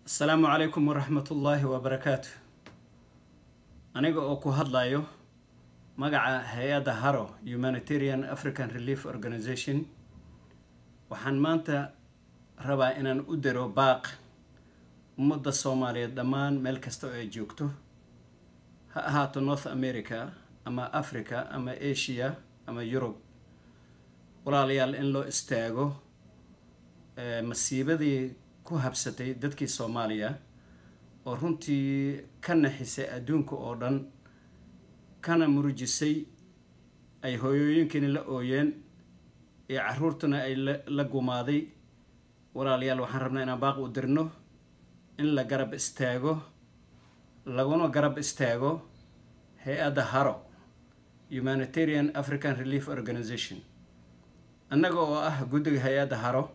asalaamu calaykum waraxmatullaahi wabarakaatu aniga oo ku hadlayo magaca hay-adda haro humanitarian african relief organization waxaan maanta rabaa inaan u diro baaq ummadda soomaaliyeed dhammaan meel kasta oo ay joogto ha ahaato north america ama africa ama asia ama yurub walaalayaal in loo istaago masiibadii ku habsatay dadkii soomaaliya oo runtii ka naxisay adduunka oo dhan kana murujisay ay hooyooyinkiina la ooyeen iyo caruurtuna ay la gumaaday walaalayaal waxaan rabnaa inaan baaq u dirno in la garab istaago laguna garab istaago hay-adda haro humanitarian african relief organization annaga oo ah guddiga hay-adda haro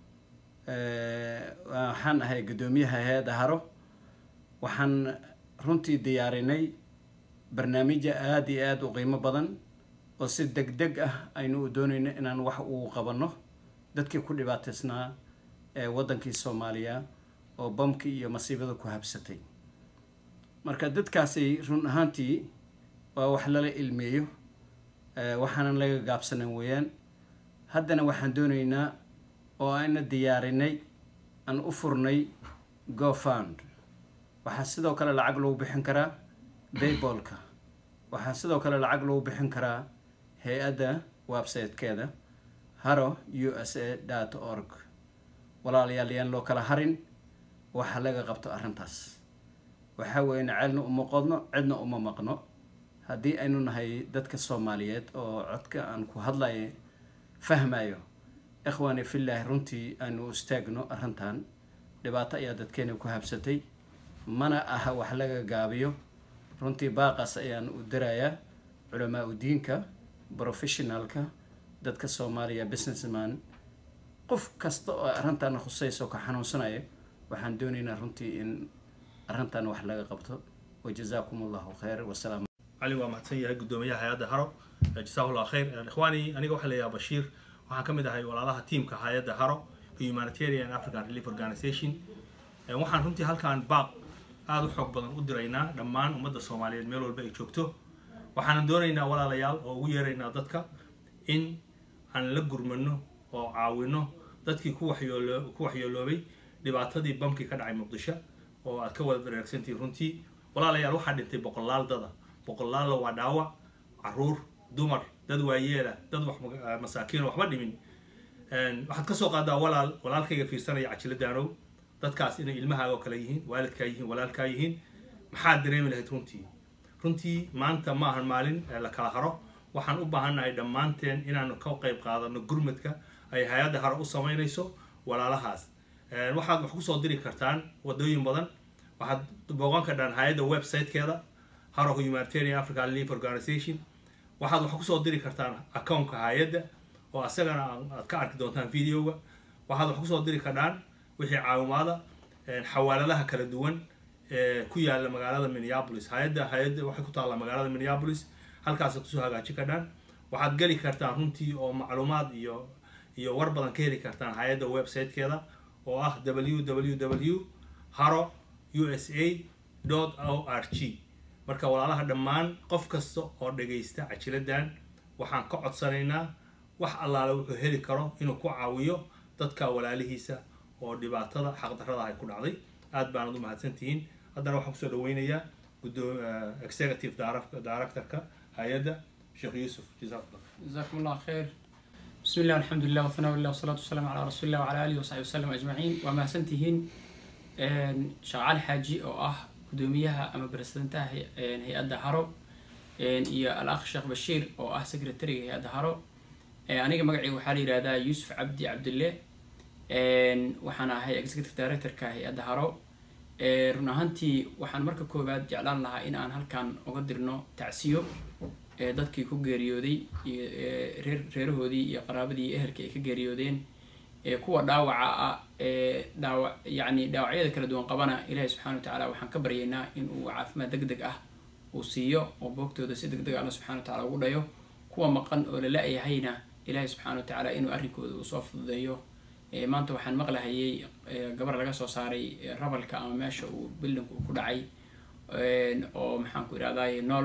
waxaan ahay guddoomiyaha hay-adda haro waxaan runtii diyaarinay barnaamijya aada iyo aada u qiimo badan oo si deg deg ah aynu u doonayno inaan wax uu qabanno dadkii ku dhibaateysnaa ee waddankii soomaaliya oo bamkii iyo masiibada ku habsatay marka dadkaasi run ahaantii waa wax lala ilmeeyo waxaanan laga gaabsanan weeyaan haddana waxaan doonaynaa oo ayna diyaarinay aan u furnay gofund waxaa sidoo kale lacag lagu bixin karaa baybolka waxaa sidoo kale lacag lagu bixin karaa hay-adda websitekeeda haro u s a dot org walaalayaal yaan loo kala harin waxa laga qabto arrintaas waxaa weeyana ceelna uma qodno cidna uma maqno haddii aynu nahay dadka soomaaliyeed oo codka aan ku hadlayo fahmayo ikhwaani fillaahi runtii aanu u istaagno arrintan dhibaato ayaa dadkeena ku habsatay mana aha wax laga gaabiyo runtii baaqaas ayaan u dirayaa culamaa u diinka professionalka dadka soomaaliya businessman qof kasta oo arrintan khusayso ka xanuunsanaya waxaan doonaynaa runtii in arrintan wax laga qabto wajazaakum allahu khayr wasalaam cali waa mahadsan yahay guddoomiyaha hay-adda haro jasaahullah khayr ikhwaani aniga waxaa leeyahay bashiir waxaan ka mid ahay walaalaha tiamka hay-adda haro humanitarian african relief organization waxaan runtii halkaan baaq aada u xoog badan u diraynaa dhammaan ummadda soomaaliyeed meel walba ay joogto waxaanan doonaynaa walaalayaal oo ugu yeeraynaa dadka in aan la gurmano oo caawino dadkii ku waxyoolo ku waxyeeloobay dhibaatadii bamkii ka dhacay muqdisho oo aad ka wada dareersantihi runtii walaalayaal waxaa dhintay boqolaal dada boqolaalla waa dhaawac caruur dumar dad waayeela dad wax masaakiin waxba dhimin waxaad ka soo qaadaa walaal walaalkayga fiirsanaya cajiladanow dadkaas inay ilmahaaga oo kale yihiin waalidkaa yihiin walaalkaa yihiin maxaad dareemi lahayd runtii runtii maanta ma ahan maalin la kala haro waxaan u baahannahay dhammaanteen inaanu ka qayb qaadano gurmadka ay hay-adda haro u samaynayso walaalahaas waxaad wax kusoo diri kartaan wadooyin badan waxaad booqan kardhaan hay-adda websitekeeda haro humanitarian african relief organization waxaad wax kusoo diri kartaan accountka hay-adda oo asagana aad ka arki doontaan videoga waxaad wax kusoo diri kardhaan wixii caawimaada xawaaladaha kala duwan ee ku yaala magaalada minneapolis hay-adda hay-adda waxay ku taallaa magaalada minneapolis halkaasaad kusoo hagaajin kardhaan waxaad geli kartaan runtii oo macluumaad iyo iyo war badan ka heli kartaan hay-adda websitekeeda oo ah w w w haro u s a o r g marka walaalaha dhammaan qof kasta oo dhagaysta cajiladan waxaan ka codsanaynaa wax allaale wuxuu heli karo inuu ku caawiyo dadka walaalihiisa oo dhibaatada xaqdarrada ay ku dhacday aad baanad u mahadsantihiin haddana waxaan kusoo dhaweynayaa gudoo executive directorka hay-adda sheekh yuusuf jazakumullah جزاكم الله خير بسم الله والحمد لله والثناء لله والصلاة والسلام على رسول الله وعلى آله وصحبه وسلم أجمعين وما سنتهين شغال حاجي أو أه gudoomiyaha ama presidentaha hay-adda haro iyo al-akh sheekh bashiir oo ah secretariga hay-adda haro aniga magacayga waxaa la yihahdaa yuusuf cabdi cabdille waxaan ahay executive directorka hay-adda haro run ahaantii waxaan marka koowaad jeclaan lahaa in aan halkan uga dirno tacsiyo dadkii ku geeriyooday iyo reer reerahoodii iyo qaraabadii iyo ehelkii ay ka geeriyoodeen kuwa dhaawaca ah ee dhaawac yacni dhaawacyada kala duwan qabana ilaahay subxana wa tacaala waxaan ka baryaynaa in uu caafimaad deg deg ah uu siiyo oo boogtooda si deg deg alla subxana wa tacala ugu dhayo kuwa maqan oo la la-yahayna ilaahay subxana wa tacaala inuu arrinkooda uu soo fududeeyo maanta waxaan maqlahayay gabar laga soo saaray rabalka ama meesha uu bildinku ku dhacay oo maxaan ku irahdaye nool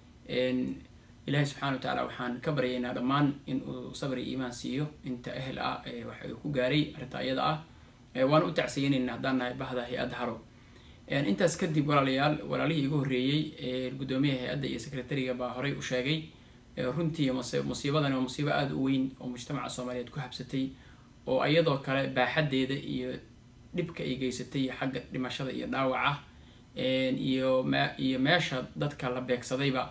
ilaahay subxana wa tacaala waxaan ka baryaynaa dhammaan in uu sabri iimaan siiyo inta ehel ah waxa uu ku gaaray arrinta iyada ah waana u tacsiyeynaynaa haddaan nahay bahda hay-adda haro intaas kadib walaalayaal walaalihii igu horreeyey guddoomiyaha hay-adda iyo secretariga baa horey u sheegay runtii musiibadan waa musiibo aada u weyn oo mujtamaca soomaaliyeed ku habsatay oo iyadoo kale baaxaddeeda iyo dhibka ay geysatay xagga dhimashada iyo dhaawaca iyo me iyo meesha dadka la beegsadayba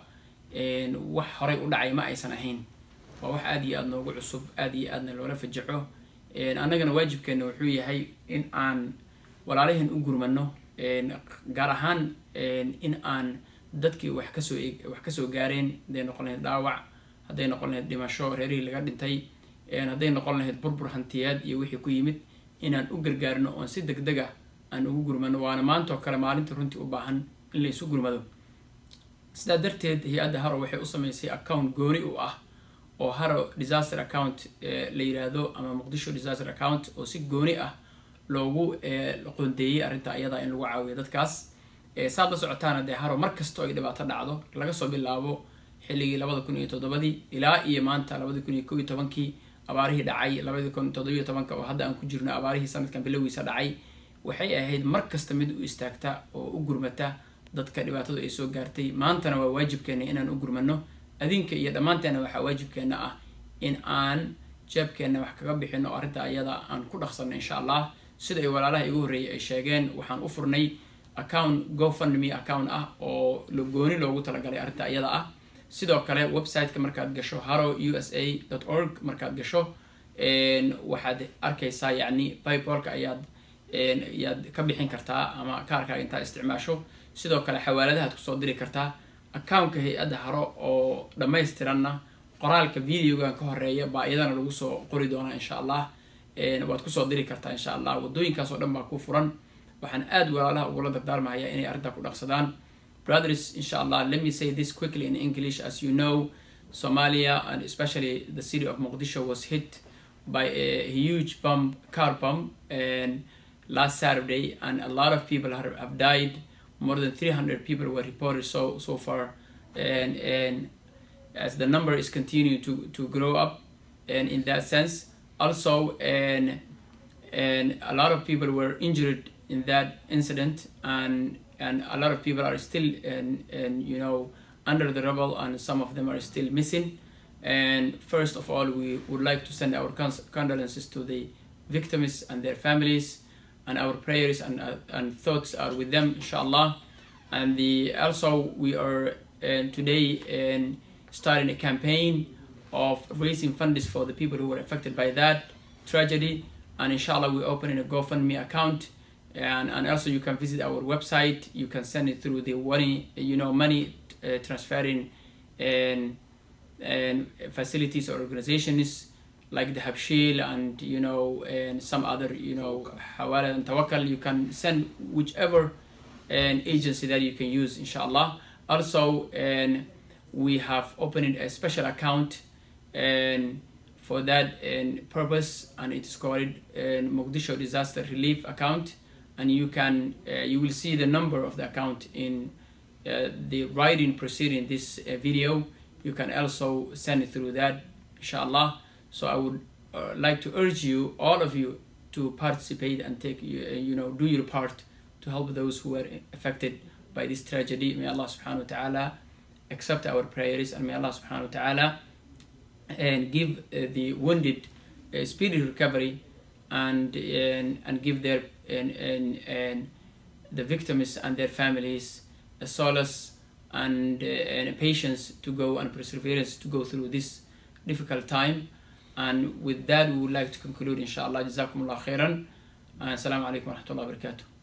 wax horey u dhacay ma aysan ahayn waa wax aada iyo aada noogu cusub aada iyo aadna loola fajaco annagana waajibkeena wuxuu yahay in aan walaalahan u gurmano gaar ahaan in aan dadkii wax kasoo wax kasoo gaareen hadday noqon lahayd dhaawac hadday noqon lahayd dhimasho reerihii laga dhintay hadday noqon lahayd burbur hantiyaad iyo wixii ku yimid inaan u gargaarno oon si deg deg ah aan ugu gurmano waana maantoo kale maalinta runtii u baahan in la isu gurmado sidaa darteed hay-adda haro waxay u sameysay account gooni u ah oo haro disaster account la yiraahdo ama muqdisho disaster account oo si gooni ah loogu qoondeeyey arrinta ayada in lagu caawiyo dadkaas saad la socotaana dee haro mar kastoo ay dhibaato dhacdo laga soo bilaabo xilligii labada kun iyo toddobadii ilaa iyo maanta labada kun iyo kow iyo tobankii abaarihii dhacay labada kun toddobiyo tobanka oo hadda aan ku jirno abaarihii sanadkan bilowgiisa dhacay waxay ahayd mar kasta mid u istaagta oo u gurmata dadka dhibaatadu ay soo gaartay maantana waa waajibkeena inaan u gurmano adinka iyo dhammaanteena waxaa waajibkeena ah in aan jeebkeenna wax kaga bixino arrinta ayada aan ku dhaqsano insha allah sida ay walaalaha igu horreeyay ay sheegeen waxaan u furnay account gofundme account ah oo gooni loogu talagalay arrinta ayada ah sidoo kale website-ka markaad gasho haro u s a org markaad gasho waxaad arkaysaa yacni paypalka ayaad ayaad ka bixin kartaa ama kaarkaaga intaad isticmaasho sidoo kale xawaaladahaad kusoo diri kartaa accountka hay-adda haro oo dhammaystiranna qoraalka videogan ka horeeya baa iyadana lagu soo qori doonaa insha allah waad kusoo diri kartaa insha allah wadooyinkaas oo dhan baa ku furan waxaan aada walaalaha ugula dardaarmahayaa inay arrintaa ku dhaqsadaan brothers insha allah let me say this quickly in english as you know somalia and especially the city of mogadisho was hit by a huge bomb car bomb and last saturday and a lot of people have, have died more than 300 people were reported so so far and and as the number is continuing to to grow up and in that sense also and and a lot of people were injured in that incident and and a lot of people are still and and you know under the rubble and some of them are still missing and first of all we would like to send our condolences to the victims and their families and our prayers and, uh, and thoughts are with them inshallah and the also we are uh, today and starting a campaign of raising funds for the people who were affected by that tragedy and inshallah we're opening a gofundme account and, and also you can visit our website you can send it through the money you know money uh, transferring and and facilities or organizations like the Habshil and you know and some other you know Hawala and Tawakkal you can send whichever an agency that you can use inshallah also and we have opened a special account and for that and purpose and it is called and Mogadishu disaster relief account and you can uh, you will see the number of the account in uh, the writing preceding this uh, video you can also send it through that inshallah so i would uh, like to urge you all of you to participate and take you, you know do your part to help those who were affected by this tragedy may allah subhanahu wa ta'ala accept our prayers and may allah subhanahu wa ta'ala and give the wounded speedy recovery and and, and give their and, and and the victims and their families a solace and, uh, and a patience to go and perseverance to go through this difficult time and with that we would like to conclude inshallah jazakumullah khairan and assalamu alaikum wa rahmatullahi wa barakatuh